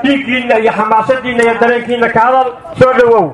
dhiiggiinna iyo xamaasadiinna iyo dareenkiinna ka hadal soo dhowow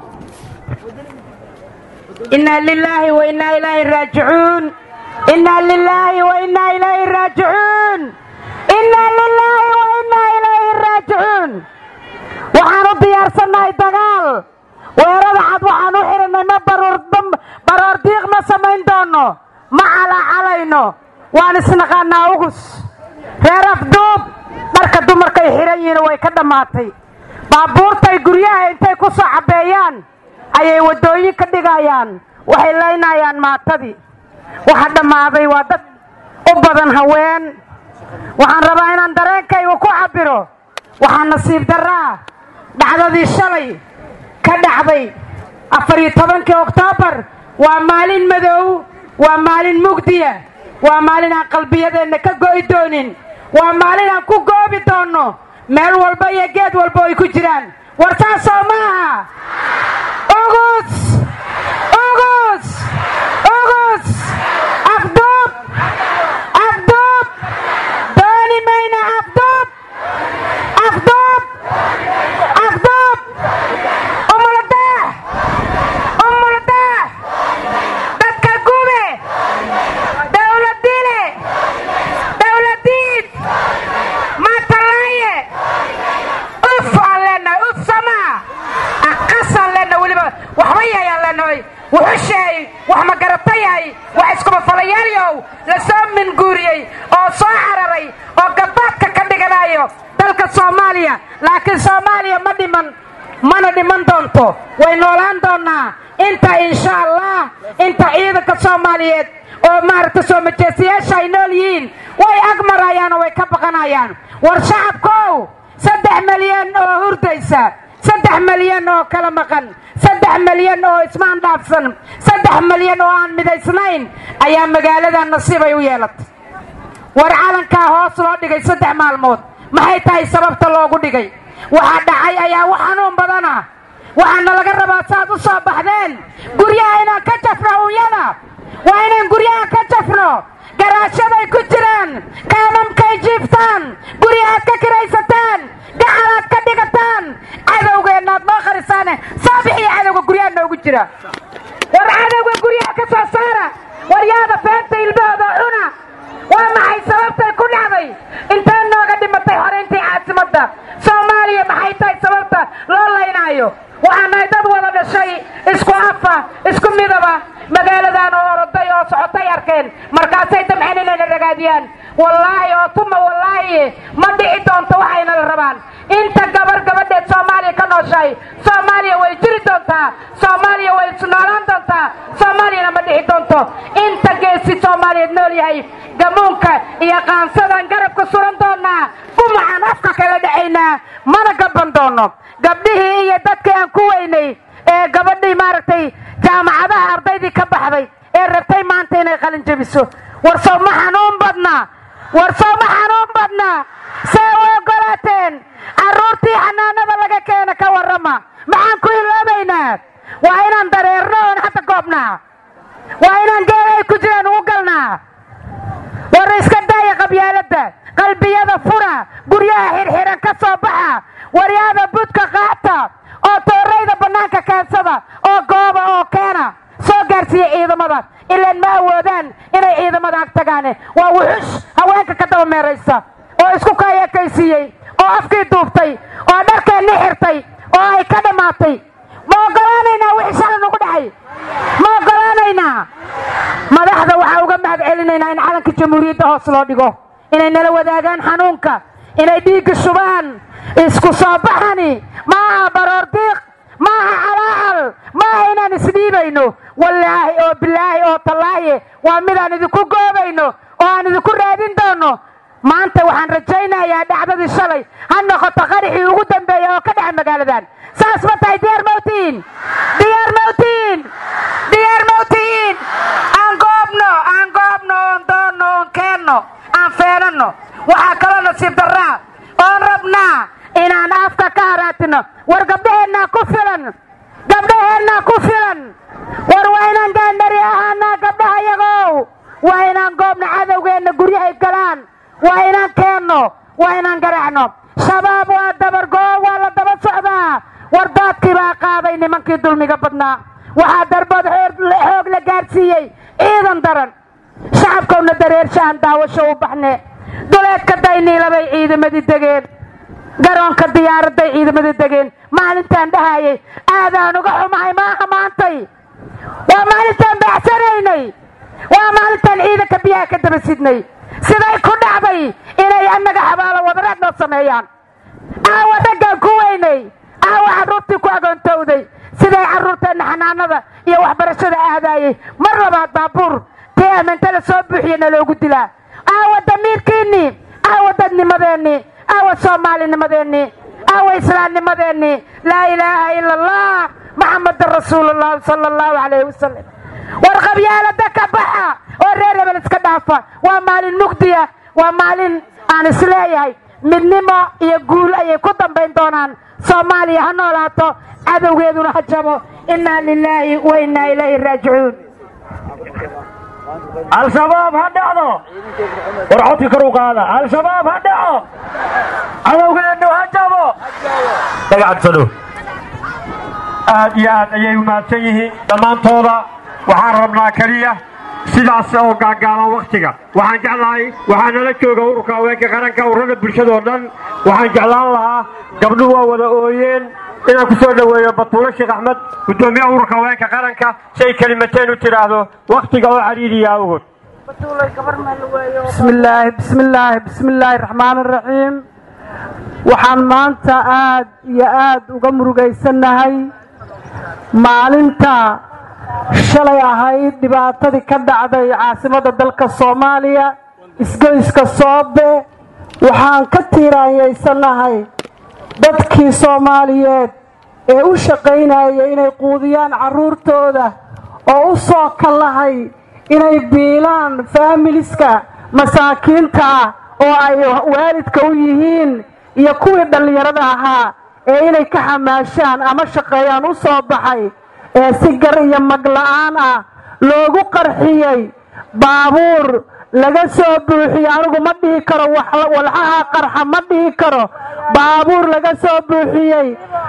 inaa lilaahi wa innaa ilaahi raajicuun innaa lilaahi wa innaa ilaahi raajicuun innaa lilaahi wa innaa ilaahi raajicuun waxaan u diyaarsannahay dagaal weerada cad waxaan u xidhannay ma baroor diiq ma samayn doonno ma calaacalayno waan isnaqaannaa ugus reer afduub dharka dumarkay xidhan yihiin way ka dhammaatay baabuurtay guryaha intay ku soo cabbeeyaan ayay waddooyin ka dhigayaan waxay laynayaan maatadii waxa dhammaaday waa dad u badan haween waxaan rabaa inaan dareenkayga ku cabbiro waxaa nasiib darraa dhacdadii shalay ka dhacday afariyo tobankii oktoobar waa maalin madow waa maalin mugdiya waa maalin aan qalbiyadeenna ka go'i doonin waa maalin aan ku goobi doonno meel walba iyo geed walba ay ku jiraan war taasoo maaha ugus ugus ugus afduub afduub dooni mayna afduub afduub afduub umuladaah umuladaah dadka gube dawladile dawladiid matalaaye uf aan leenahay uf samaa aqasaan leenahay weliba waxba yayaan leenahay wuxusheey wax magarata yahay wax iskubafalayaaliyow la soo minguuriyey oo soo cararay oo gabaadka ka dhiganayo dalka soomaaliya laakiin soomaaliya ma dhiman mana dhiman doonto way noolaan doonnaa inta insha allah inta ciidanka soomaaliyeed oo maaragta soo majeestayaasha ay nool yihiin way ag marayaan oo way ka baqanayaan war shacabkow saddex milyan oo hurdaysa saddex milyan oo kala maqan saddex milyan oo ismaan dhaafsan saddex milyan oo aan midaysnayn ayaa magaalada nasiibay u yeelatay war calankaa hoos loo dhigay saddex maalmood maxay tahay sababta loogu dhigay waxa dhacay ayaa wax xanuun badana waxaana laga rabaa saaad u soo baxdeen guryaha inaan ka jafno unyada waa inaan guryaha ka jafno garaashaday ku jiraan kaamamkay jiiftaan guryahaad ka kiraysataan gacalaad ka dhigataan cadowgeennaad noo kharisaane saabixiyo cadowga guryaha noogu jira war cadowga guryaha ka soo saara waryaada feenta ilmahooda cuna waa maxay sababtay ku dhacday intee nooga dhimatay xorayntii caasimadda soomaaliya maxay tahay sababta loo laynaayo waxaan nahay dad wada dhashay isku afa isku midaba magaaladan oo oroday oo socotay arkeen markaasay damceen inayna ragaadiyaan wallaahi oo tuma wallaahi ma dhici doonto waxayna la rabaan inta gabar gabadheed soomaaliya ka nooshahay soomaaliya way jiri doontaa soomaaliya way isnoolaan doontaa soomaaliyana ma dhici doonto inta geesi soomaaliyeed nool yahay gamuunka iyo qaansadaan garabka suran doonaa gumacaan afka kala dhacaynaa mana gaban doono gabdhihii iyo dadkii aan ku weynay ee gabadhii maaragtay jaamacadaha ardaydii ka baxday ee rabtay maanta inay qalin jebiso war sow ma xanuun badnaa war sow ma xanuun badnaa see u ogolaateen carruurtii xanaanada laga keena ka warrama maxaan ku iloobaynaa waa inaan dareerno oon hadda goobnaa waa inaan geeda ay ku jiraan ugu galnaa war iska daaya qabyaaladda qalbiyada fura guryaha xirxiran ka soo baxa waryaada budka qaata oo toorayda bannaanka kaansada oo gooba oo keena soo gaarsiiya ciidamada ilaan ma awoodaan inay ciidamada ag tagaane waa wuxush haweenka ka daba meeraysa oo isku kaayakaysiiyey oo afkii duubtay oo dharkeenni xirtay oo ay ka dhammaatay ma ogolaanaynaa wixii shalay nagu dhacay ma ogolaanaynaa madaxda waxaa uga mahad celinaynaa in calanka jamhuuriyadda hoos loo dhigo inay nala wadaagaan xanuunka inay dhiigga shubaan isku soo baxani maaha baroor diiq maaha calaacal maaha inaan isdhiibayno wallaahi oo bilaahi oo tallaahi waa midaan idinku goobayno oo aan idinku raadin doono maanta waxaan rajaynayaa dhacdadii shalay ha noqoto qarixii ugu dambeeya oo ka dhaca magaaladan saas ma tahay diyaar mawtiin diyaar mawtiin diyaar mawtiin aan goobno aan goobno oon doonno oon keenno aan feenanno waxaa kaloo nasiib darraa oon rabnaa inaan afka ka haraatino war gabdhaheennaa ku filan gabdhaheennaa ku filan war waa inaan gaandhari ahaanaa gabdhaha yagow waa inaan goobno cadowgeenna guryahay galaan waa inaan keenno waa inaan garaacno shabaab waa dabargoo wardaadkii baa qaaday nimankii dulmiga badnaa waxaa darbood xoog la gaadhsiiyey ciidan daran shacabkowna dareershahan daawasho u baxne duleedka dayniilabay ciidamadii degeen garoonka diyaaraday ciidamadii degeen maalintaan dhahayay aadaan uga xumahay maaha maantay waa maalintaan baacsanaynay waa maalintaan ciidanka biyaha ka daba sidnay siday ku dhacday inay annaga xabaalo wadareed noo sameeyaan aawa raggaan ku weynay aawa carruurtii ku agoontowday siday carruurteenna xanaanada iyo waxbarashada aadaayey mar labaad baabuur tii ammintada soo buuxiyana loogu dilaa aawa damiirkiinnii aawa dadnimadeennii aawa soomaalinimadeennii aawa islaamnimadeennii laa ilaaha ila allah maxamadan rasuulullahi sala allahu calayhi wasalam war qabyaalada ka baxa oo reer hebel iska dhaafa waa maalin mugdiya waa maalin aan isleeyahay midnimo iyo guul ayay ku dambayn doonaan soomaaliya ha noolaato cadowgeeduna ha jabo innaa lilaahi wa innaa ilayhi raajicuun al-shabaab ha dhacdo war codka kor u qaada al-shabaab ha dhaco cadowgeennu ha jabo dagacadsado aad iyo aad ayay umahadsan yihiin dhammaantooda waxaan rabnaa keliya sidaas oo gaagaaban wakhtiga waxaan jeclahay waxaa nala jooga ururka haweenka qaranka ururada bulshada oo dhan waxaan jeclaan lahaa gabdhuhu waa wada ooyeen inaan ku soo dhoweeyo batuulo sheekh axmed guddoomiyaha ururka haweenka qaranka si ay kelimateen u tidhaahdo wakhtiga oo cariiriya awgood bismillaahi bismillaahi bismillaahi raxmaani raxiim waxaan maanta aad iyo aad uga murugaysannahay maalinta shalay ahayd dhibaatadii ka dhacday caasimadda dalka soomaaliya isgoyska soobe waxaan ka tiiraanyaysanahay dadkii soomaaliyeed ee u shaqaynaya inay quudiyaan carruurtooda oo u soo kallahay inay biilaan faamiliska masaakiinta ah oo ay waalidka u yihiin iyo kuwii dhallinyarada ahaa ee inay ka xamaashaan ama shaqeeyaan u soo baxay ee si gar iyo magla'aan ah loogu qarxiyey baabuur laga soo buuxiyo anigu ma dhihi karo walxaha qarxa ma dhihi karo baabuur laga soo buuxiyey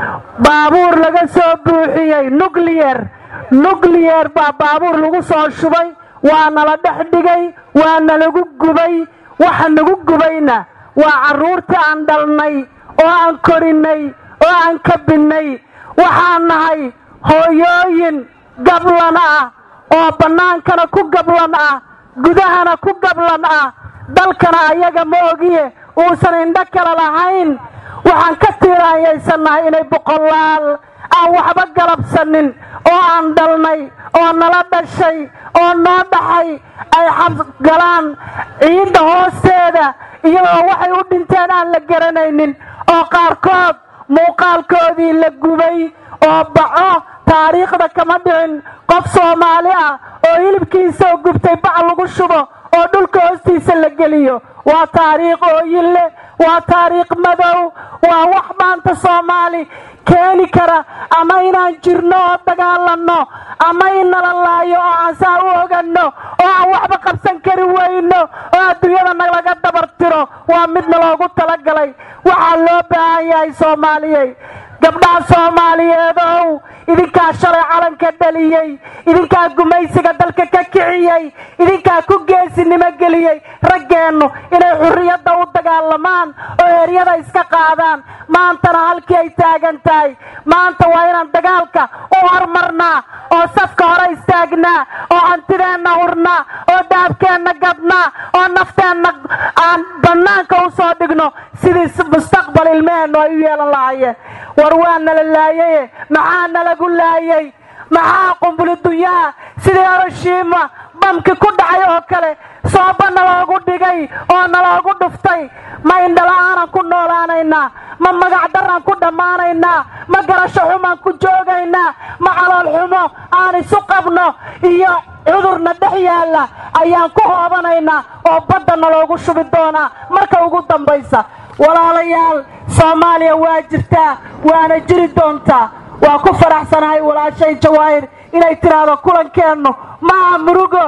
baabuur laga soo buuxiyey nucleyer nucleyer baa baabuur lagu soo shubay waa nala dhex dhigay waa nalagu gubay waxa nagu gubayna waa carruurtii aan dhalnay oo aan korinnay oo aan kabinnay waxaan nahay hooyooyin gablan ah oo bannaankana ku gablan ah gudahana ku gablan ah dalkana ayaga ma ogiye uusan indho kale lahayn waxaan ka tiiraanyaysannahay inay boqolaal aan waxba galabsanin oo aan dhalnay oo nala dhashay oo noo dhaxay ay xabgalaan ciidda hoosteeda iyagoo waxay u dhinteen aan la garanaynin oo qaarkood muuqaalkoodii la gubay oo baco taariikhda kama dhicin qof soomaali ah oo hilibkiisao gubtay bac lagu shubo oo dhulka hoostiisa la geliyo waa taariikh ooyille waa taariikh madow waa wax maanta soomaali keeni kara ama inaan jirno oo dagaalanno ama in nala laayo oo aan saa u oganno oo aan waxba qabsan kari weyno oo adduunyada nalaga dabar tiro waa midna loogu talagalay waxaa loo baahan yahay soomaaliyey gabdhaha soomaaliyeedow idinkaa shalay calanka dhaliyey idinkaa gumaysiga dalka ka kiciyey idinkaa ku geesinimo geliyey raggeennu inay xurriyadda u dagaalamaan oo heryada iska qaadaan maantana halkii ay taagan tahay maanta waa inaan dagaalka u hormarnaa oo safka hore istaagnaa oo hantideenna hurnaa oo daabkeenna gadnaa oo nafteenna aan bannaanka u soo dhigno sidii mustaqbal ilmeheennu ay u yeelan lahaayeen war waa nala laayaye maxaa nalagu laayay maxaa qumbuli dunyaha sidii oroshiima bamki ku dhacay oo kale sooba naloogu dhigay oo naloogu dhuftay ma indhala-aanan ku noolaanaynaa ma magacdaraan ku dhammaanaynaa ma garasho xumaan ku joogaynaa ma calool xumo aan isu qabno iyo cudurna dhex yaalla ayaan ku hoobanaynaa oo badda naloogu shubi doonaa marka ugu dambaysa walaalayaal soomaaliya waa jirtaa waana jiri doontaa waa ku faraxsanahay walaashay jawaahir inay tidhaahdo kulankeennu maaha murugo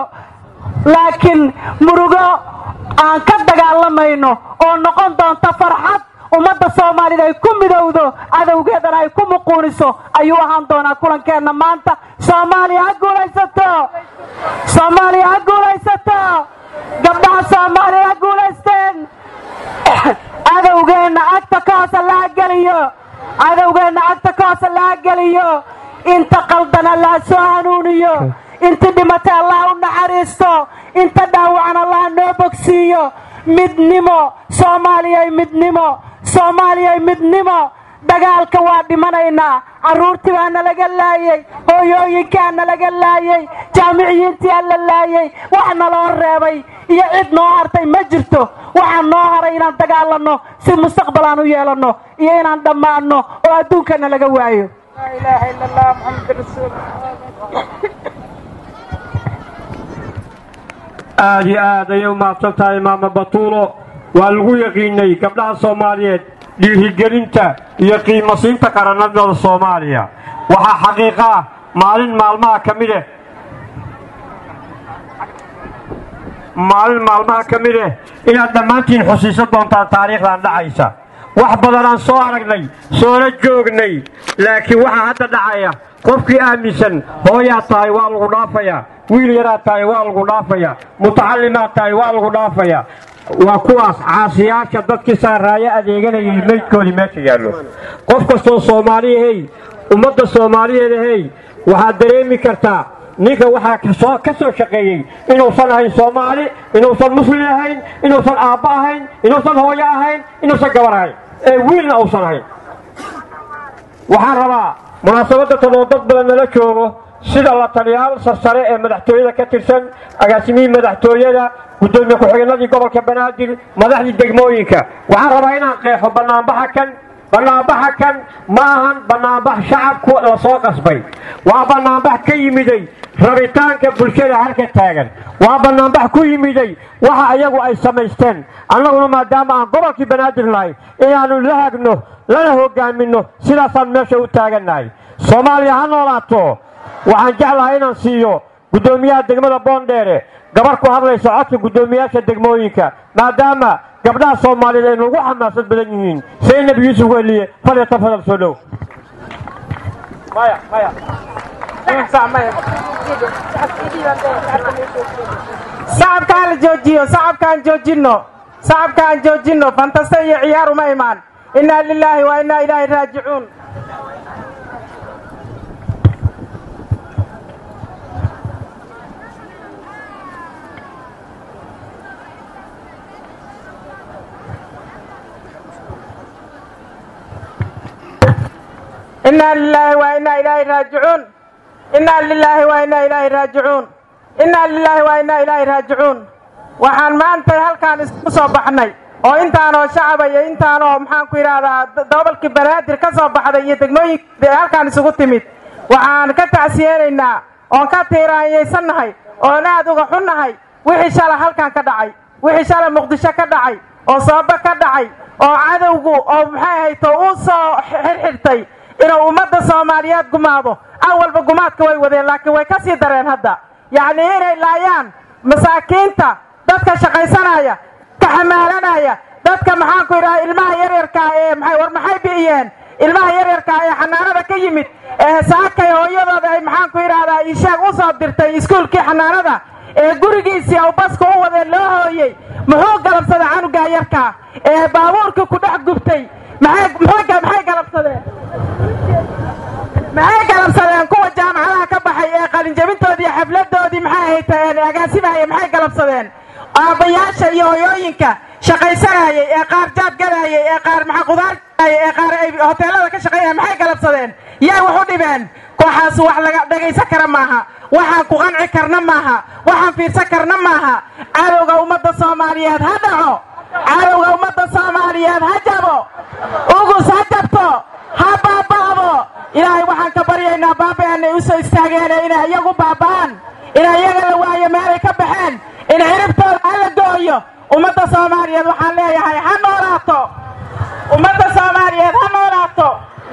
laakiin murugo aan ka dagaalamayno oo noqon doonta farxad ummadda soomaalida ay ku midowdo cadowgeedana ay ku muquuniso ayuu ahaan doonaa kulankeenna maanta soomaaliya ha guulaysato soomaaliya ha guulaysato gabdhaha soomaaliya ha guulaysteen cadowgeenna cagta ka hoose laha geliyo cadowgeenna cagta ka hoose laha geliyo inta qaldan allaha soo hanuuniyo inta dhimatay allah u naxariisto inta dhaawacan allah noo bogsiiyo midnimo soomaaliyay midnimo soomaaliyay midnimo dagaalka waa dhimanaynaa carruurtii baa nalaga laayey hooyooyinkaa nalaga laayey jaamiciyiintiaa la laayey wax naloo reebay iyo cid noo hartay ma jirto waxaa noo haray inaan dagaalanno si mustaqbal aan u yeelanno iyo inaan dhammaanno oo adduunka nalaga waayo aad iyo aad ayay u mahadsan tahay maama batuulo waa lagu yaqiinay gabdhaha soomaaliyeed dhiirigelinta iyo qiimasiinta qarannadooda soomaaliya waxaa xaqiiqo ah maalin maalmaha ka mid eh maalin maalmaha ka mid eh inaad dhammaantiin xusiisan doontaan taariikhdan dhacaysa wax badan aan soo aragnay soona joognay laakiin waxaa hadda dhacaya qofkii aaminsan hooyaad tahay waa lagu dhaafayaa wiil yaraad tahay waa lagu dhaafayaa mutacallimaad tahay waa lagu dhaafayaa waa kuwaas caasiyaasha dadkii saaraayo adeeganayay meydkoodii meesha yaallo qof kastoo soomaaliyahey ummadda soomaaliyeedahey waxaad dareemi kartaa ninka waxaa ka soo shaqeeyey inuusan ahayn soomaali inuusan muslim ahayn inuusan aabba ahayn inuusan hooyo ahayn inuusan gabar ahayn ee wiilna uusan ahayn waxaan rabaa munaasabadda tan oo dad badan nala joogo sida la taliyaal sarsare ee madaxtooyada ka tirsan agaasimihii madaxtooyada gudoomiye ku-xigeenadii gobolka banaadir madaxdii degmooyinka waxaan rabaa inaan qeexo bannaanbaxa kan bannaanbaxa kan ma ahan bannaanbax shacabku la soo qasbay waa bannaanbax ka yimiday rabitaanka bulshada halka taagan waa bannaanbax ku yimiday waxa ayagu ay samaysteen annaguna maadaama aan gobolkii banaadir nahay inaannu la hagno lana hogaaminno sidaasaan meesha u taagannahay soomaaliya ha noolaato waxaan jeclahay inaan siiyo guddoomiyaha degmada boondheere gabar ku hadlaysa codka guddoomiyaasha degmooyinka maadaama gabdhaha soomaaliyeed ay nagu xamaasad badan yihiin saynab yuusuf weliye falyata fadal soo dhow sacabkaan la joojiyo sacabkaan joojinno sacabkaan joojinno fantasta iyo ciyaar uma imaan innaa lilaahi wa innaa ilaahi raajicuun innaa lilaahi wa innaa ilaahi raajicuun innaa lilaahi wa innaa ilaahi raajicuun innaa lilaahi wa innaa ilaahi raajicuun waxaan maantay halkaan isku soo baxnay oo intaanoo shacaba iyo intaanoo maxaan ku yidhaahdaa gobolkii banaadir ka soo baxday iyo degmooyinka ee halkaan isugu timid waxaan ka tacsiyeenaynaa oon ka tiiraanyaysannahay oon aad uga xunnahay wixii shala halkan ka dhacay wixii shala muqdisho ka dhacay oo sooba ka dhacay oo cadowgu oo maxay hayto uu soo xirxirtay inuu ummadda soomaaliyeed gumaado awalba gumaadka way wadeen laakiin way ka sii dareen hadda yacnii inay laayaan masaakiinta dadka shaqaysanaya ka xamaalanaya dadka maxaanku yidhaha ilmaha yaryarkaa ee maxay war maxay bi'iyeen ilmaha yaryarkaa ee xanaanada ka yimid ee saakay hooyadooda ay maxaanku yidhaahdaa ishaag u soo dirtay iskuulkii xanaanada ee gurigiisii aw baska u wadeen loo hooyey muxuu galabsaday canugaa yarkaa ee baabuurkii ku dhex gubtay maxay galabsadeen maxay galabsadeen kuwa jaamacadaha ka baxay ee qalinjabintoodii xafladoodii maxay hayteen agaasimahaya maxay galabsadeen aabbayaasha iyo hoyooyinka shaqaysanayay ee qaar jaad gadayay ee qaar maxaa qudaar gadayay ee qaar ay hoteelada ka shaqeynaya maxay galabsadeen yay wax u dhibeen kooxaas wax laga dhagaysan kara maaha waxaan ku qanci karna maaha waxaan fiirsan karna maaha cadowga ummadda soomaaliyeed ha dhaco cadowga ummadda soomaaliyeed ha jabo ugus ha jabto ha baaba'do ilaahay waxaan ka baryaynaa baaba'eenay u soo istaageene inay iyagu baaba'aan inay iyaga la waayo meelay ka baxeen in ciribtooda ha la gooyo ummadda soomaaliyeed waxaan leeyahay ha noolaato ummadda soomaaliyeed ha noolaato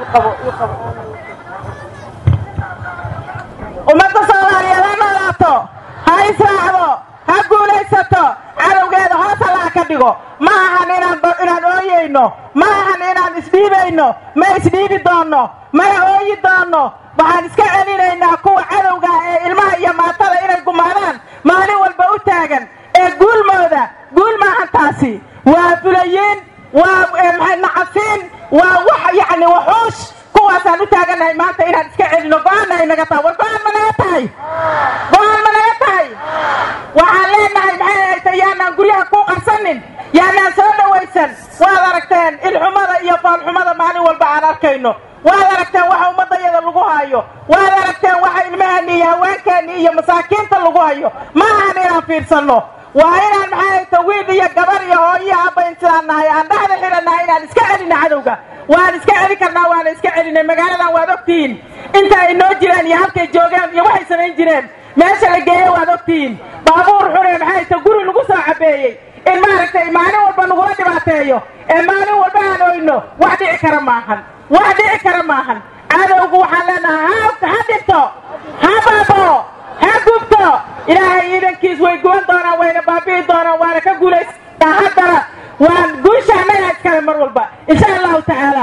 ummadda soomaaliyeed ha noolaato ha israacdo ha guulaysato cadowgeeda hoos allaha ka dhigo ma ahan inaan ooyeyno ooyeyno ma ahan inaan isdhiibayno ma isdhiibi doonno mana ooyi doonno waxaan iska celinaynaa kuwa cadowga ee ilmaha iyo maatada inay gumaadaan maalin walba u taagan ee guulmooda guul maahan taasi waa fulayiin waa maxay nacasiin waa wax yacni waxuush kuwaasaan u taagannahay maanta inaan iska celino go-aanna ay naga tahay war go-aan ma naga tahay go-aan ma naga tahay waxaan leenahay maxay hayta yaanaan guryaha ku qarsanin yaanaan soo dhawaysan waad aragteen ilxumada iyo foolxumada maalin walba aan arkayno waad aragteen waxa ummadayada lagu hayo waad aragteen waxa ilmaheenni iyo haweenkeenni iyo masaakiinta lagu hayo ma ahan inaan fiirsanno waa inaan maxay hayta wiil iyo gabar iyo hooyo abayn sidaan nahay aan dhexda xirannahay inaan iska celina cadowga waan iska celi karnaa waana iska celinay magaaladan waad ogtihiin inta ay noo jireen iyo halkay joogeen iyo waxay samayn jireen meesha la geeye waad ogtihiin baabuur xune maxay hayta guri lagu soo cabeeyey in maaragtay maalin walba nagula dhibaateeyo ee maalin walba aan oyno wax dhici kara maahan wax dhici kara maahan cadowgu waxaan leenahay ha ha dhinto ha baabo ha gubto ilaahay ciidankiis way guban doonaan wayna baabi'i doonaan waana ka guulaysataa haddana waan guusha annaga iskale mar walba insha allahu tacaala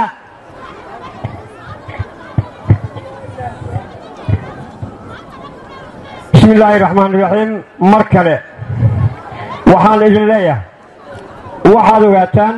bismi illaahi raxmaan raxiim mar kale waxaan idin leeyahay waxaad ogaataan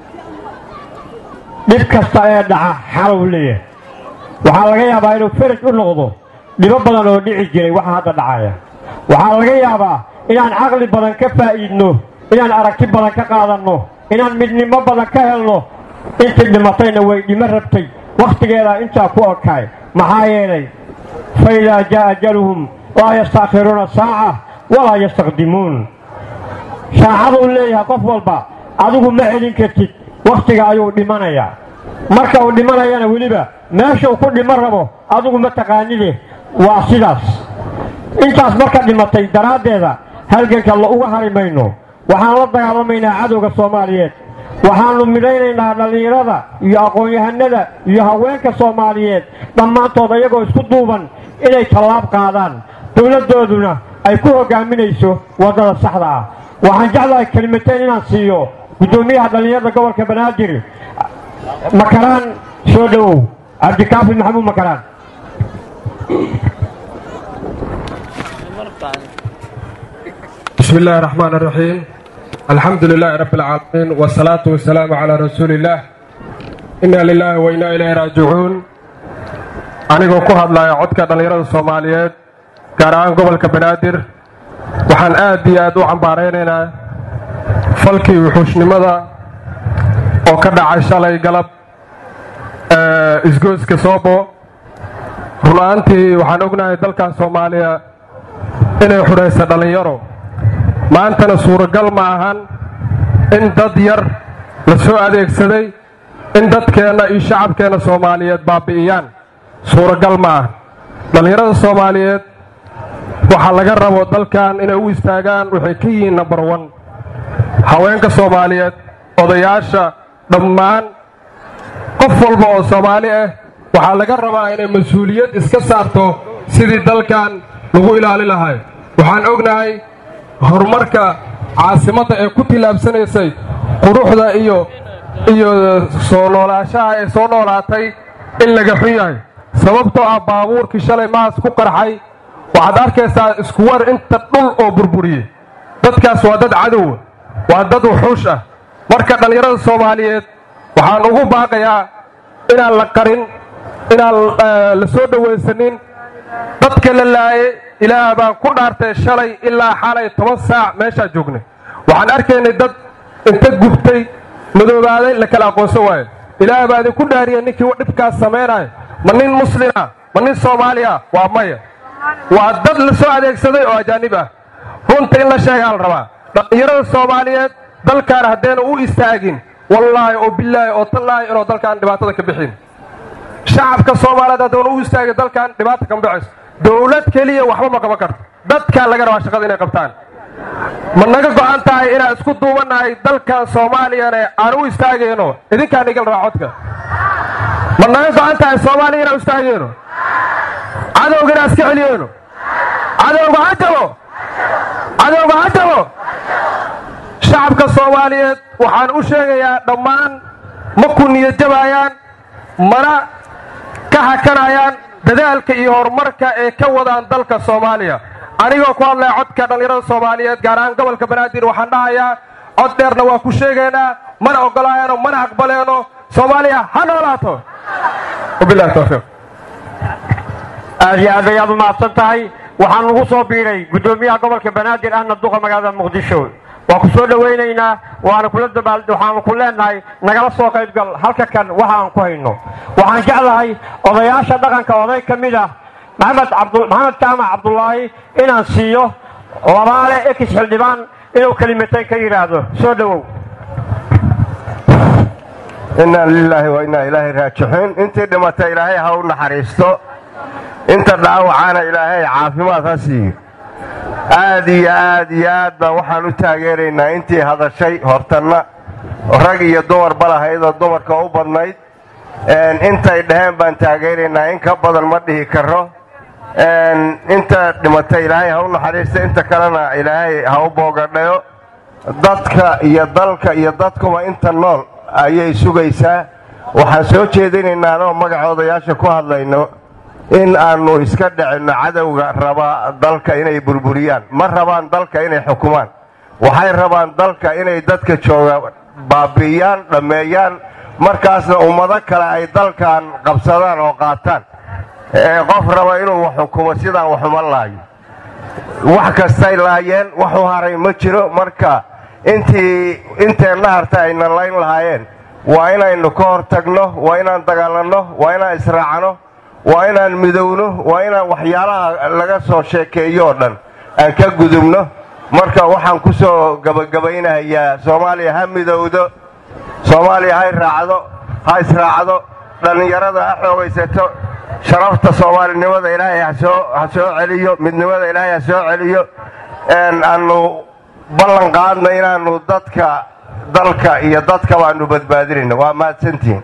dhib kasta ee dhaca xalow leeyahay waxaa laga yaabaa inuu faraj u noqdo dhibo badan oo dhici jiray waxa hadda dhacaya waxaa laga yaabaa inaan caqli badan ka faa'iidno inaan aragti badan ka qaadanno inaan midnimo badan ka helno intii dhimatayna way dhimo rabtay wakhtigeedaa intaa ku okaay maxaa yeelay fa idaa jaa'a ajaluhum laa yastaakhiruuna saaca walaa yastaqdimuun saacaduu leeyahay qof walba adigu ma celin kartid wakhtiga ayuu dhimanayaa marka uu dhimanayana weliba meeshuu ku dhimo rabo adigu ma taqaanide waa sidaas intaas marka dhimatay daraaddeeda halganka la uga hari mayno waxaan la dagaalamaynaa cadowga soomaaliyeed waxaannu midhaynaynaa dhallinyarada iyo aqoon-yahanada iyo haweenka soomaaliyeed dhammaantood ayagoo isku duuban inay tallaab qaadaan dowladdooduna ay ku hoggaaminayso waddada saxda ah waxaan jeclahay kelimateen inaan siiyo guddoomiyaha dhallinyarada gobolka banaadir makaraan soo dhowow cabdikaafi maxamuud makaraan بسم الله الرحمن الرحيم الحمد لله رب العالمين والصلاة والسلام على رسول الله إنا لله وإنا إليه راجعون anigoo ku hadlaya codka dhallinyarada soomaaliyeed gaar ahaan gobolka banaadir waxaan aad iyo aad u cambaaraynaynaa falkii wuxuushnimada oo ka dhacay shalay galab isgoyska soobo run-aantii waxaan ognahay dalkan soomaaliya inay xudhaysa dhallinyaro maantana suuragal ma ahan in dad yar la soo adeegsaday in dadkeenna iyo shacabkeenna soomaaliyeed baabi'iyaan suuragal ma ahan dhallinyarada soomaaliyeed waxaa laga rabo dalkan inay u istaagaan waxay ka yihiin nambar wan haweenka soomaaliyeed odayaasha dhammaan qof walba oo soomaali ah waxaa laga rabaa inay mas-uuliyad iska saarto sidii dalkan lagu ilaali lahay waxaan ognahay horumarka caasimadda ee ku tillaabsanaysay quruxda iyo iyo soo noolaashaha ee soo noolaatay in laga xun yahay sababtoo ah baabuurkii shalay maas ku qarxay waxaad arkaysaa isku war inta dhul oo burburiyey dadkaas waa dad cadowa waa dad wuxuush ah marka dhallinyarada soomaaliyeed waxaan ugu baaqayaa inaan la qarin inaan la soo dhowaysanin dadka la laayay ilaah baan ku dhaartay shalay ilaa xalay toban saac meeshaa joognay waxaan arkaynay dad inta gubtay madoobaaday la kala aqoonsan waayo ilaah baa idinku dhaariya ninkii dhibkaas samaynayo ma nin muslima ma nin soomaaliya waa maya waa dad la soo adeegsaday oo ajaanib ah runta in la sheegaa la rabaa dhallinyarada soomaaliyeed dalkaan haddayna u istaagin wallaahi oo bilaahi oo tallaahi inuu dalkaan dhibaatada ka bixin shacabka soomaaliyeed haddayna u istaagin dalkan dhibaata kama baxayso dowlad keliya waxba ma qaban karto dadkaa laga rabaa shaqada inay qabtaan ma naga go'an tahay inaan isku duubannahay dalkan soomaaliyana aan u istaagayno idinkaan igal rabaa codka ma naga go'an tahay soomaaliya inaan u istaagayno cadowga inaan iska celiyeyno cadowga ha jabo cadowga ha jabo shacabka soomaaliyeed waxaan u sheegayaa dhammaan ma ku niyadjabayaan mana ka hakanayaan dadaalka iyo horumarka ee ka wadaan dalka soomaaliya anigoo ku hadlaya codka dhallinyarada soomaaliyeed gaar ahaan gobolka banaadir waxaan dhahayaa cod dheerna waa ku sheegaynaa mana ogolaayaano mana aqbaleeno soomaaliya ha noolaato wabilahi tawfiiq aad iyo aad ayaad u mahadsan tahay waxaan lagu soo biiray guddoomiyaha gobolka banaadir ahna duqa magaalada muqdisho waa ku soo dhowaynaynaa waana kula dabaal waxaanu ku leenahay nagala soo qaybgal halka kan waxa aan ku hayno waxaan jeclahay odayaasha dhaqanka oday ka mid ah maxamed cabdu maxamed jaamac cabdulaahi inaan siiyo labaale ekis xildhibaan inuu kelimatayn ka yidhaahdo soo dhowow inaa lilaahi wa innaa ilaahay raajixiin intii dhimatay ilaahay ha u naxariisto inta dhaawacaana ilaahay caafimaad ha siiyo aad iyo aad iyo aad baan waxaan u taageeraynaa intii hadashay hortanna rag iyo dumarba lahaydoo dumarka u badnayd intay dhaheen baan taageeraynaa in ka badan ma dhihi karo inta dhimatay ilaahay ha u naxariista inta kalena ilaahay ha u boogadhayo dadka iyo dalka iyo dadkuba inta nool ayay sugaysaa waxaan soo jeedinaynaa anoo magaca odayaasha ku hadlayno in aannu iska dhicinno cadowga rabaa dalka inay burburiyaan ma rabaan dalka inay xukumaan waxay rabaan dalka inay dadka jooga baabi'iyaan dhammeeyaan markaasna ummado kale ay dalkan qabsadaan oo qaataan qof raba inuu wax xukumo sidaan waxuma laayo wax kastay laayeen waxu haray ma jiro marka intii inteenna harta ayna layn lahaayeen waa inaynu ka hor tagno waa inaan dagaalanno waa inaan israacno waa inaan midowno waa inaan waxyaalaha laga soo sheekeeyo oo dhan aan ka gudubno marka waxaan ku soo gabagabaynahayaa soomaaliya ha midowdo soomaaliya ha raacdo ha israacdo dhallinyarada ha xoogaysato sharafta soomaalinimada ilaahay ha soo celiyo midnimada ilaahay ha soo celiyo aanu ballan qaadna inaannu dadka dalka iyo dadkaba aanu badbaadinayno waa mahadsantihiin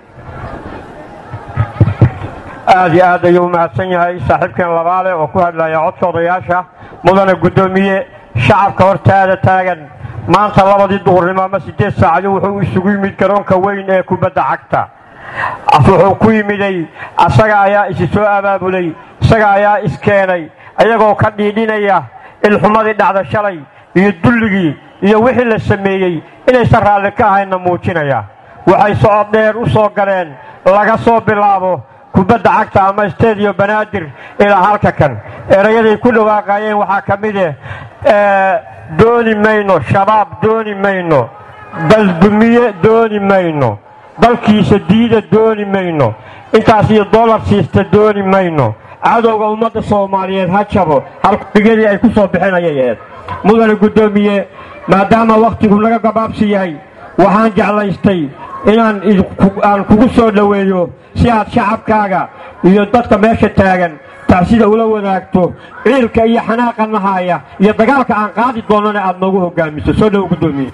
aad iyo aad ayuu u mahadsan yahay saaxiibkeen labaale oo ku hadlaya codka odayaasha mudana guddoomiye shacabka hortaada taagan maanta labadii duhurnimo ama siddeed saacado wuxuu isugu yimid garoonka weyn ee kubadda cagta wuxuu ku yimiday asaga ayaa isi soo abaabulay isaga ayaa iskeenay ayagoo ka dhiidhinaya ilxumadii dhacda shalay iyo dulligii iyo wixii la sameeyey inaysan raalli ka ahayna muujinaya waxay socod dheer u soo galeen laga soo bilaabo kubadda cagta ama stadiyo banaadir ilaa halka kan erayaday ku dhawaaqayeen waxaa ka mid ah dooni mayno shabaab dooni mayno daldumiye dooni mayno dalkiisa diida dooni mayno intaas iyo dollar siista dooni mayno cadowga ummadda soomaaliyeed ha jabo halkudigadii ay ku soo bixinayay eed mudane guddoomiye maadaama wakhtigu naga gabaabsi yahay waxaan jeclaystay inaan aan kugu soo dhoweeyo si aad shacabkaaga iyo dadka meesha taagan tacsida ula wadaagto ciilka iyo xanaaqa nahaaya iyo dagaalka aan qaadi doonnana aad noogu hoggaamiso soo dhowo guddoomiye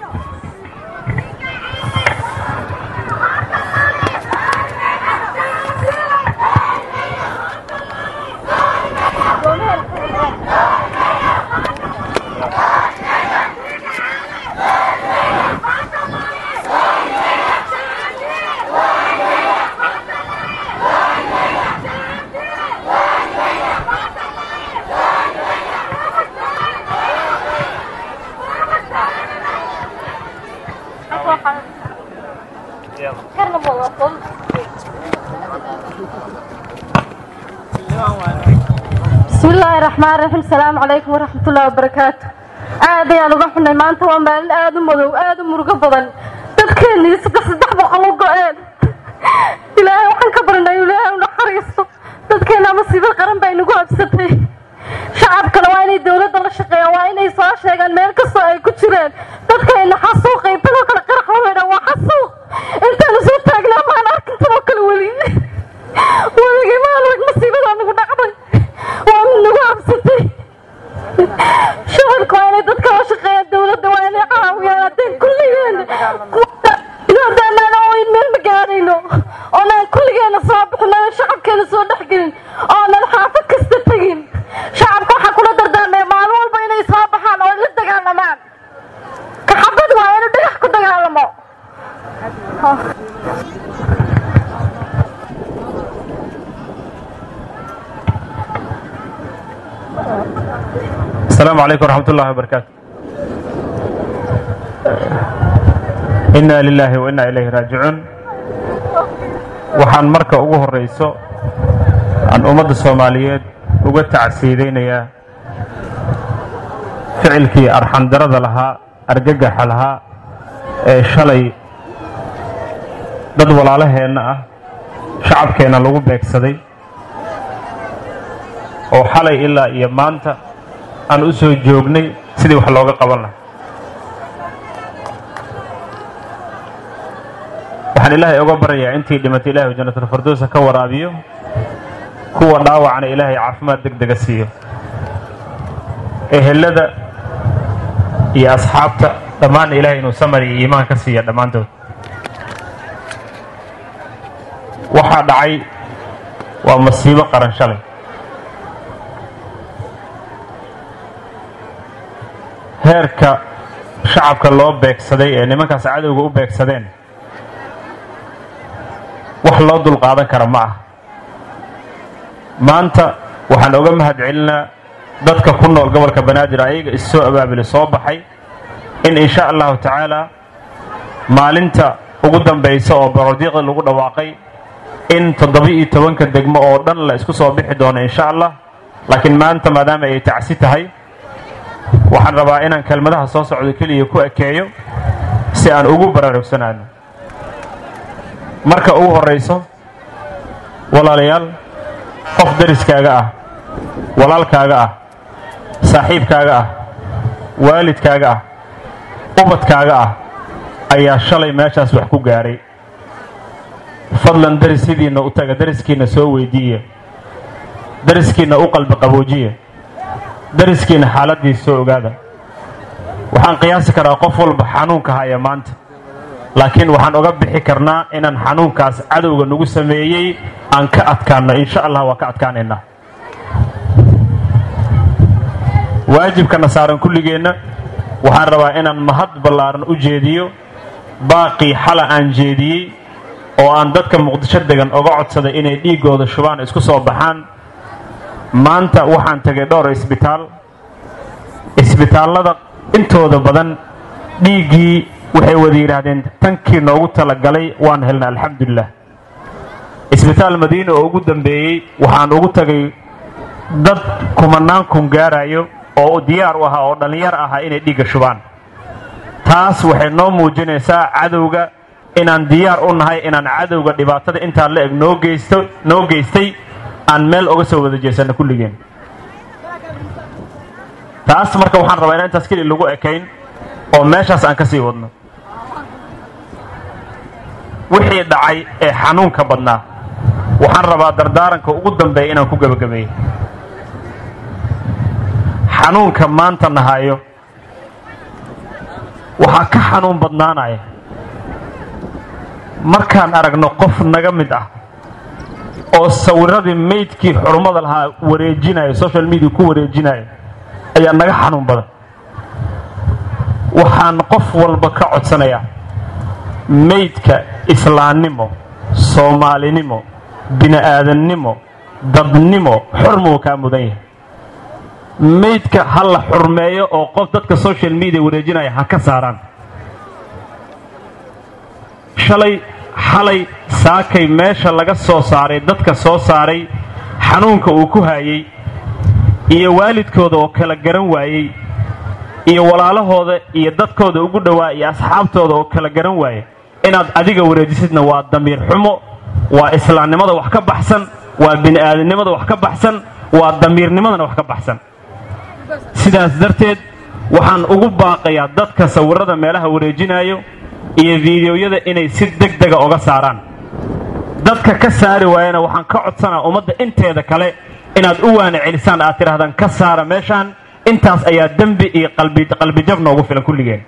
bismi illaahi raxmaan raxiim asalaamu calaykum waraxmatullahi wabarakaatu aad ayaan uga xunnay maanta waa maalin aad u madow aad u murugo badan dadkeennii saddex saddex boqol u go-een ilaahay waxaan ka barinay ilaahay u naxariisto dadkeenna masiibo qaran baa inagu habsatay shacabkana waa inay dowladda la shaqeeyaan waa inay soo sheegaan meel kastoo ay ku jireen dadkayna xasuuqay tanoo kale qarax waweydha waa xasuuq intaanu soo taagnaa maan arkin tanoo kale weli weligii maan arag masiibadaa nagu dhacday waa mid nagu habsatay shacabka waa inay dadka la shaqeeyaan dowladda waa inay caawiyaan haddeen kulligeena inadaanaan ooyn meel ma gaadhayno oonaan kulligeena soo bixin aan shacabkeena soo dhexgelin oonan xaafad kasta tegin shacabka waxaa kula dardaarmaya maalin walba inay soo baxaan oo la dagaalamaan kaxabad waa inuu dhagax ku dagaalamo السلام عليكم ورحمة الله وبركاته إنا لله وإنا إليه راجعون waxaan marka ugu horeyso aan ummadda soomaaliyeed uga tacsiidaynayaa ficilkii arxandarada lahaa argagaxa lahaa ee shalay dad walaalaheenna ah shacabkeenna lagu beegsaday oo xalay ilaa iyo maanta aan u soo joognay sidii wax looga qaban lahaa waxaan ilaahay oga baryayaa intii dhimatay ilahay janatulfardoosa ka waraabiyo kuwa dhaawacna ilaahay caafimaad deg dega siiyo ehelada iyo asxaabta dhammaanna ilahay inuu samar iyo iimaan ka siiya dhammaantood waxaa dhacay waa masiibo qaran shalay heerka shacabka loo beegsaday ee nimankaas cadowga u beegsadeen wax loo dulqaadan kara ma ah maanta waxaan oga mahad celinaa dadka ku nool gobolka banaadir ayaga issoo abaabuli soo baxay in insha allahu tacaala maalinta ugu dambaysa oo barodiiqda lagu dhawaaqay in toddoba-iyo tobanka degmo oo dhan la isku soo bixi doono insha allah laakiin maanta maadaama ay tacsi tahay waxaan rabaa inaan kelmadaha soo socdo keliya ku ekeeyo si aan ugu baraarugsanaano marka ugu horrayso walaalayaal qof dariskaaga ah walaalkaaga ah saaxiibkaaga ah waalidkaaga ah ubadkaaga ah ayaa shalay meeshaas wax ku gaadhay fadlan darisidiinna u taga dariskiinna soo weydiiya dariskiinna u qalbi qaboojiya dariskiinna xaaladdiisa soo ogaada waxaan qiyaasi karaa qof walba xanuunka haya maanta laakiin waxaan oga bixi karnaa inaan xanuunkaas cadowga nagu sameeyey aan ka adkaanno insha allah waa ka adkaanaynaa waajibkana saaran kulligeenna waxaan rabaa inaan mahad ballaaran u jeediyo baaqii xala aan jeediyey oo aan dadka muqdisho degan oga codsaday inay dhiiggooda shubaan isku soo baxaan maanta waxaan tegay dhowr isbitaal isbitaallada intooda badan dhiiggii waxay wada yidhaahdeen tankii noogu talagalay waan helna alxamdulilah isbitaal madiina oo ugu dambeeyey waxaan ugu tagay dad kumanaan kun gaarayo oo diyaar u ahaa oo dhallinyar ahaa inay dhiigga shubaan taas waxay noo muujinaysaa cadowga inaan diyaar u nahay inaan cadowga dhibaatada intaa la eg noo geysto noo geystay aan meel oga soo wada jeesanno kulligeen taas marka waxaan rabaa inaan intaas keli lagu ekayn oo meeshaas aan ka sii wadno wixii dhacay ee xanuunka badnaa waxaan rabaa dardaaranka ugu dambeeya inaan ku gebagabeeyo xanuunka maanta nahayo waxaa ka xanuun badnaanaya markaan aragno qof naga mid ah oo sawiradii maydkii xurumada lahaa wareejinayo social media ku wareejinayo ayaa naga xanuun badan waxaan qof walba ka codsanayaa maydka islaannimo soomaalinimo bini'aadannimo dadnimo xurmuu kaa mudan yahay maydka ha la xurmeeyo oo qof dadka social media wareejinaya ha ka saaraan shalay xalay saakay meesha laga soo saaray dadka soo saaray xanuunka uu ku haayey iyo waalidkooda oo kala garan waayey iyo walaalahooda iyo dadkooda ugu dhowaa iyo asxaabtooda oo kala garan waaya inaad adiga wareejisidna waa damiir xumo waa islaamnimada wax ka baxsan waa bini'aadamnimada wax ka baxsan waa damiirnimadana wax ka baxsan sidaas darteed waxaan ugu baaqayaa dadka sawirrada meelaha wareejinayo iyo fiidiyoyada inay si deg dega oga saaraan dadka ka saari waayana waxaan ka codsanaa ummadda inteeda kale inaad u waana celisaan aad tidhahdaan ka saara meeshaan intaas ayaa dembi iyo qalbijab noogu filan kulligeen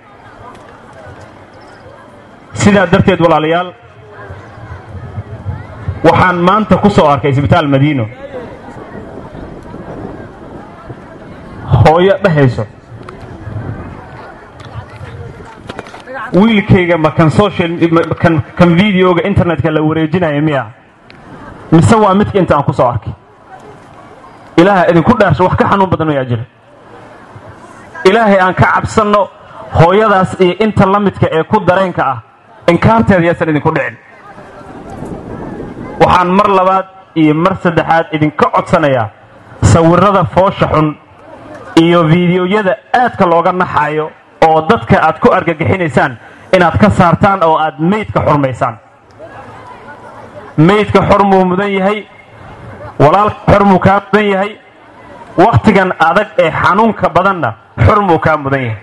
sidaa darteed walaalayaal waxaan maanta ku soo arkay isbitaal madiino hooyo dhahayso wiilkayga ma kan social kan kan videoga internetka la wareejinaya miya mise waa midka inta aan ku soo arkay ilaaha idinku dhaarsho wax ka xanuun badan mayaa jira ilaahay aan ka cabsanno hooyadaas iyo inta la midka ee ku dareenka ah inkaarteeda yaasan idinku dhicin waxaan mar labaad iyo mar saddexaad idinka codsanayaa sawirrada foosha xun iyo fiidiyoyada aadka looga naxaayo oo dadka aad ku argagixinaysaan inaad ka saartaan oo aad meydka xurmaysaan meydka xormuu mudan yahay walaalka xormuu kaa mudan yahay wakhtigan adag ee xanuunka badanna xormuu kaa mudan yahay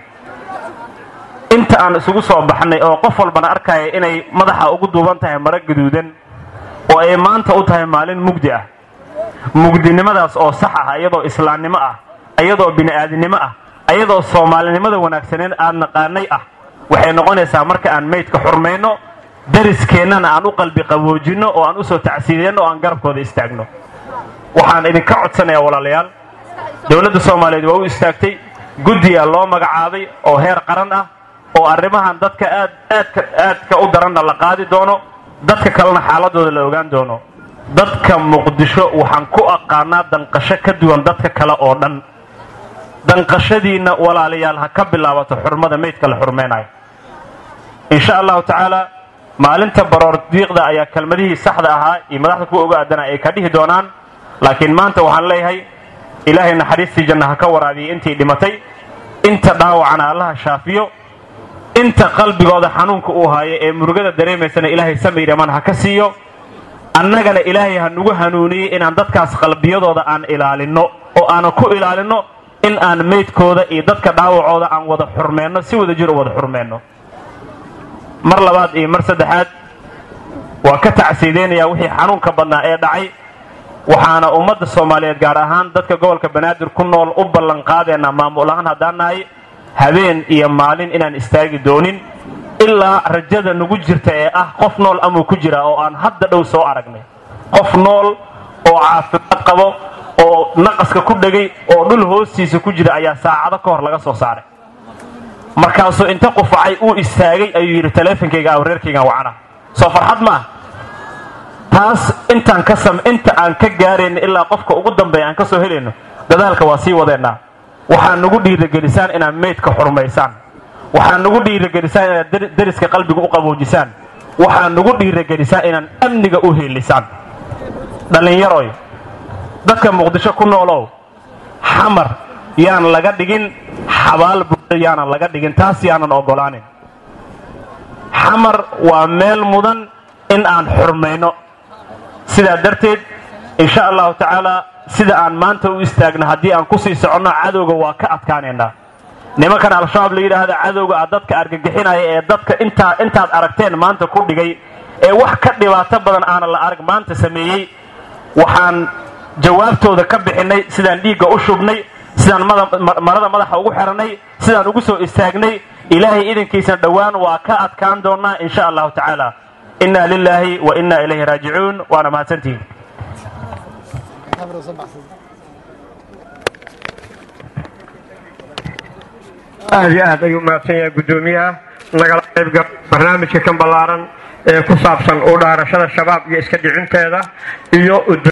inta aan isugu soo baxnay oo qof walbana arkaya inay madaxa ugu duuban tahay maro gaduudan oo ay maanta u tahay maalin mugdi ah mugdinimadaas oo sax ah iyadoo islaamnimo ah iyadoo bini'aadinimo ah iyadoo soomaalinimada wanaagsaneen aad naqaanay ah waxay noqonaysaa marka aan meydka xurmayno dariskeenana aan u qalbi qaboojinno oo aan u soo tacsiideynno oo aan garabkooda istaagno waxaan idinka codsanayaa walaalayaal dowladda soomaaliyeed waa u istaagtay guddiyaa loo magacaabay oo heer qaran ah oo arrimahan dadka aad aadka aadka u daranna la qaadi doono dadka kalena xaaladooda la ogaan doono dadka muqdisho waxaan ku aqaanaa danqasho ka duwan dadka kale oo dhan danqashadiinna walaalayaal ha ka bilaabato xurmada meydka la xurmaynayo insha allahu tacaala maalinta baroor diiqda ayaa kelmadihii saxda ahaa iyo madaxda kuwa uga aadana ay ka dhihi doonaan laakiin maanta waxaan leeyahay ilaahay naxariistii janna ha ka waraabiyey intii dhimatay inta dhaawacana allaha shaafiyo inta qalbigooda xanuunka uu haayo ee murugada dareemaysana ilaahay samayraman ha ka siiyo annagana ilaahay ha nugu hanuuniyey inaan dadkaas qalbiyadooda aan ilaalinno oo aanan ku ilaalinno in aan meydkooda iyo dadka dhaawacooda aan wada xurmeenno si wada jir u wada xurmeenno mar labaad iyo mar saddexaad waa ka tacsiideynayaa wixii xanuunka badnaa ee dhacay waxaana ummadda soomaaliyeed gaar ahaan dadka gobolka banaadir ku nool u ballanqaadeenaa maamul ahaan haddaan nahay habeen iyo maalin inaan istaagi doonin ilaa rajada nagu jirta ee ah qof nool amuu ku jira oo aan hadda dhow soo aragnay qof nool oo caafimaad qabo oo naqaska ku dhegay oo dhul hoostiisa ku jira ayaa saacado ka hor laga soo saaray markaasuu inta qufacay uu istaagay ayuu yidhi taleefonkayga aw reerkaygan wacana soo farxad ma ah taas intaan ka sam inta aan ka gaarayno ilaa qofka ugu dambeeya aan ka soo helayno dadaalka waa sii wadeennaa waxaa nagu dhiiragelisaan inaad meydka xurmaysaan waxaa nagu dhiiragelisaan inaad deriska qalbiga u qaboojisaan waxaa nagu dhiiragelisaan inaan amniga u heelisaan dhallinyaroy dadka muqdisho ku noolow xamar yaan laga dhigin xabaal buuda yaanan laga dhigin taas yaanan oggolaanin xamar waa meel mudan in aan xurmayno sidaa darteed insha allahu tacaala sida aan maanta u istaagna haddii aan kusii soconno cadowga waa ka adkaanaynaa nimankan al-shabaab la yidhaahda cadowga ah dadka argagixinaya ee dadka intaa intaad aragteen maanta ku dhigay ee wax ka dhibaato badan aanan la arag maanta sameeyey waxaan jawaabtooda ka bixinnay sidaan dhiigga u shubnay sidaan marada madaxa ugu xidhannay sidaan ugu soo istaagnay ilaahay idankiisana dhowaan waa ka adkaan doonnaa insha allahu tacaala inna lilaahi wa inna ilayhi raajicuun waana mahadsantihin aad iyo aad ayuu mahadsan yahay guddoomiyaha nagala qaybgal barnaamijka kan ballaaran ee ku saabsan u dhaarashada shabaab iyo iska dhicinteeda iyo